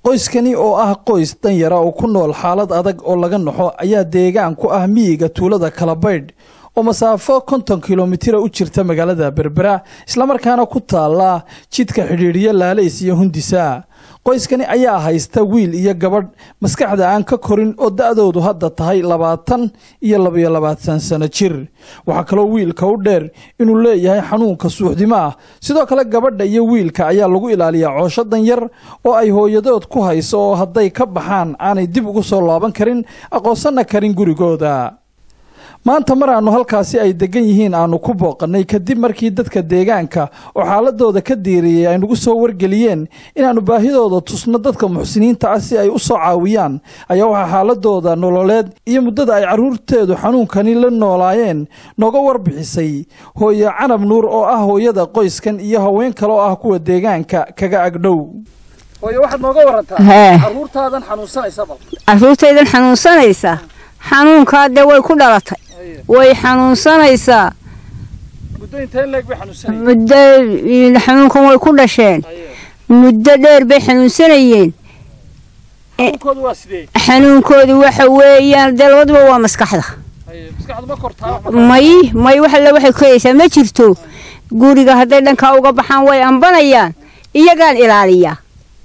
qoyskani oo ah qoys danyara oo ku nool xaalad adag oo laga naxo ayaa deegaan ku ah miyiga tuulada kalabaydh oo masaafo konton kilomitra u jirta magaalada berbera islamarkaana ku taala jidka xidhiidhiya laalays iyo hundisa qoyskani ayaa haysta wiil iyo gabadh maskaxda aan ka korin oo da'doodu hadda tahay labaatan iyo labayo labaatan sano jir waxaa kaloo wiilka u dheer inuu leeyahay xanuunka suuxdimo ah sidoo kale gabadha iyo wiilka ayaa lagu ilaaliyaa coosho danyar oo ay hooyadood ku hayso oo hadday ka baxaan aanay dib ugu soo laaban karin aqoonsanna karin gurigooda maanta mar aannu halkaasi ay deggan yihiin aannu ku booqannay kadib markii dadka deegaanka oo xaaladooda ka diiriyey ay nagu soo wargeliyeen inaannu baahidooda tusno dadka muxsiniinta ah si ay u soo caawiyaan ayaa waxaa xaaladooda nololeed iyo muddada ay carruurteedu xanuunkani la noolaayeen nooga warbixisay hooye canab nuur oo ah hooyada qoyskan iyo haween kale oo ah kuwa deegaanka kaga agdhow hooye waxaad nooga warantaa carruurtaadan xanuunsanaysa bal carruurtaydan xanuunsanaysa xanuunkaa dee way ku dhalatay way xanuunsanaysaa muddo intee leeg bay xanuunsanayeen muddo xanuunkan way ku dhasheen muddo dheer bay xanuunsanayeen xanuunkoodu waa sidee xanuunkoodu waxa weeyaan dee labaduba waa maskaxda maskaxdu ma kortaa may may wax alle waxay koyaysaa ma jirto guriga hadday dhankaa uga baxaan way ambanayaan iyagaan ilaaliyaa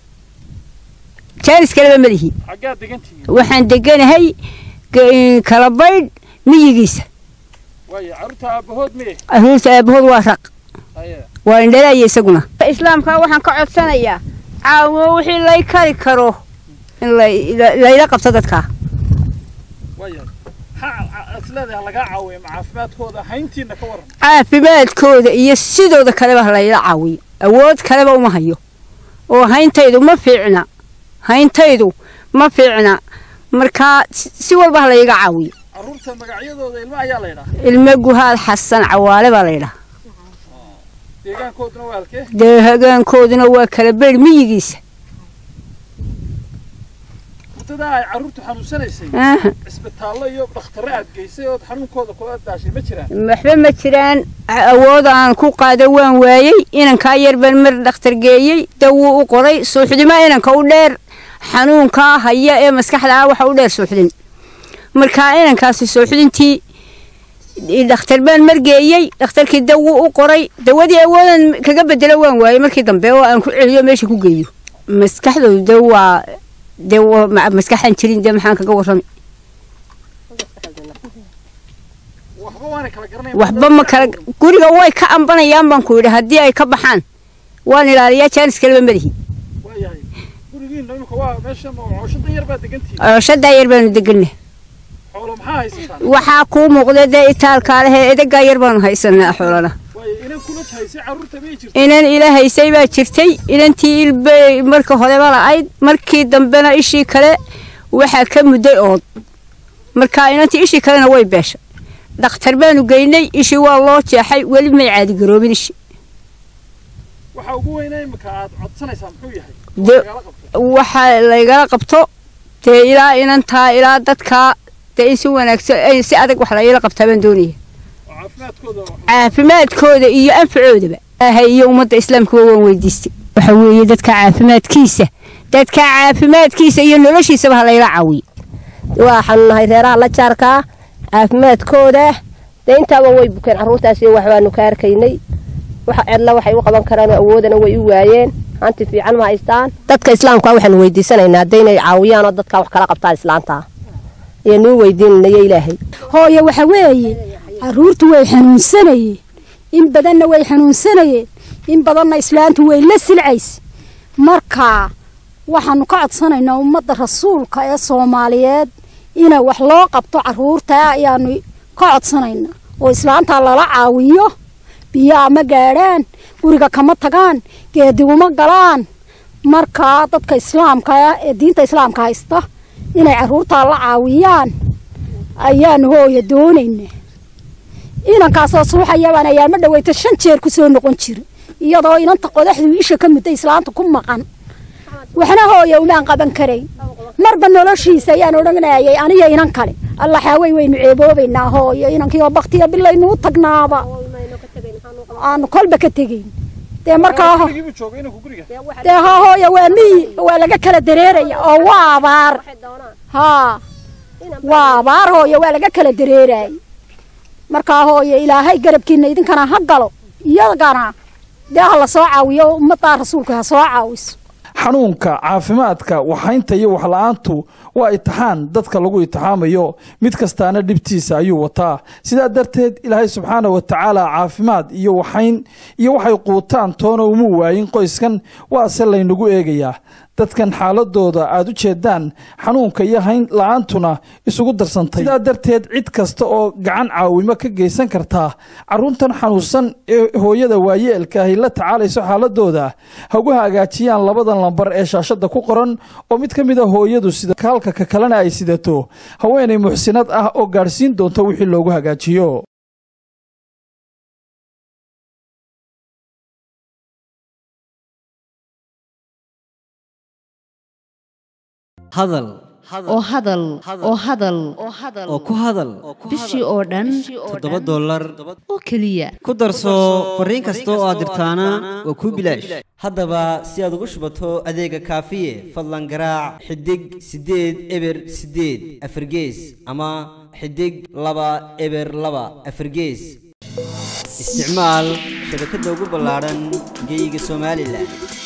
jaanis kaleba malihi xaggaa degantihiin waxaan deganahay kalabaydh miyigiisa waayo carruurta aabbahood miye carruurta aabahood waa raq haye waa indhalaya isaguna islaamka waxaan ka codsanayaa caawimo wixii lay kari karo in layla qabto dadkaa waayo isleedahay lagaa caawiyo ma caafimaadkooda hayntiina ka waran caafimaadkooda iyo sidooda kaleba layla caawiyo awood kaleba uma hayo oo hayntaydu ma fiicna hayntaydu ma fiicna markaa si walba ha layga caawiyo carruurta magacyadooda ilma ayaa la ydhaha ilmo guhaad xasan cawaale baa laydhaha deegaankooduna waa halkee dee hagaankooduna waa kala beydh miyigiisa muddadaa ay carruurtu xanuunsanaysay cisbitaallo iyo dhakhtarro aad geysay ood xanuunkooda kula daashay ma jiraan waxba ma jiraan awood aan ku qaado waan waayey inankaa yar baan mar dhakhtar geeyey dawuu u qoray suuxdimo inanka u dheer xanuunkaa haya ee maskaxda ah waxa u dheer suuxdin markaa inankaasi suuxdintii dhakhtar baan margeeyey dhakhtarkii dawuu u qoray dawadii awoodan kaga bedelo waan waayey markii dambe oo aan ku celiyo meesha ku geeyo maskaxdoodu de waa dee maskaxaan jirin dee maxaan kaga warrami waxba ma kala guriga way ka ambanayaan baan ku yidhi haddii ay ka baxaan waan ilaaliyaa jaanis kaleba madahi cooshadaa yar baanu deganna waxaa kuu muuqda dee itaalkaa lehee edagaa yar baanu haysanaa xoolana inan ila haysay baa jirtay inantii ilbay marka horeba la'ayd markii dambena ishii kale waxaa ka mudday ood markaa inantii ishii kalena way beeshay dhakhtar baanu geynay ishii waa loo jeexay weli may caadigaroobin ishi waxa laygala qabto dee ilaa inantaa ilaa dadkaa dee in si wanaagsan si adag wax layla qabtaa baan doonaya caafimaadkooda iyo anfacoodaba ilaahay iyo ummadda islaamkuba waan weydiistay waxa weeye dadka caafimaadkiisa dadka caafimaadkiisa iyo noloshiisaba ha layla caawiyo waxaanu nahay reeraha la jaarkaa caafimaadkooda dee intaaba way bukeen carruurtaasi waxbaanu ka arkaynay waxa cidla waxay u qaban karaan awoodana way u waayeen hanti fiican ma haystaan dadka islaamka waxaanu weydiisanaynaa haddaynay caawiyaan oo dadka wax kala qabtaan islaanta ayaanuu weydiinanayo ilaahay hooye waxa weeye carruurtu way xanuunsanayeen in badanna way xanuunsanayeen in badanna islaantu way la silcaysa marka waxaanu ka codsanaynaa ummadda rasuulka ee soomaaliyeed ina wax loo qabto carruurta ayaanu ka codsanaynaa oo islaantaa lala caawiyo biyaa ma gaadhaan guriga kama tagaan geediguma galaan markaa dadka islaamka ee diinta islaamka haysta inay carruurtaa la caawiyaan ayaanu hooya doonaynaa inankaasoo suuxayabaan ayaama dhaweyta shan jeer ku soo noqon jira iyadoo inanta qodaxduu isha ka mudday islaanta ku maqan waxna hooya umaan qaban karayn marba noloshiisa ayaan odhanayay aniyo inan kale alla xaawey waynu ceeboobaynaa hooyo inankiioo baktiya bilaynuu tagnaaba aanu kolba ka tegayn dee markaa ho dee ha hooya waa miyi waa laga kala dareeraya oo waa abaar haa waa abaar hooya waa laga kala dareerayay markaa hooya ilaahay garabkiina idinkana ha galo iyagana dee ha la soo caawiyo ummaddaa rasuulka ha soo caawiso xanuunka caafimaadka waxaynta iyo waxla-aantu waa itixaan dadka lagu itixaamayo mid kastaana dhibtiisa ayuu wataa sidaa darteed ilaahay subxaana wa tacaala caafimaad iyo waxayn iyo waxay quutaan toona uma waayin qoyskan waase laynagu eegayaa dadkan xaaladooda aad u jeedaan xanuunka iyo hayn la-aantuna isugu darsantay sidaa darteed cid kasta oo gacan caawimo ka geysan kartaa carruurtan xanuunsan ee hooyada waayeelka ahy la tacaalayso xaaladooda ha ugu hagaajiyaan labadan lambar ee shaashadda ku qoran oo mid ka mid a hooyadu sida kaalka ka kalena ay sidato haweenay muxsinad ah oo gaadhsiin doonta wixii loogu hagaajiyo hadal oo hadal oo hadal oo ku hadal bishii oo dhan toddoba dollar oo keliya ku darso fariin kasta oo aad dirtaana waa kuu bilaash haddaba si aad ugu shubato adeega kaafiye fadlan garaac xidig siddeed eber siddeed afargees ama xidig laba eber laba afargees isticmaal shabakadda ugu ballaadhan geyga somalilan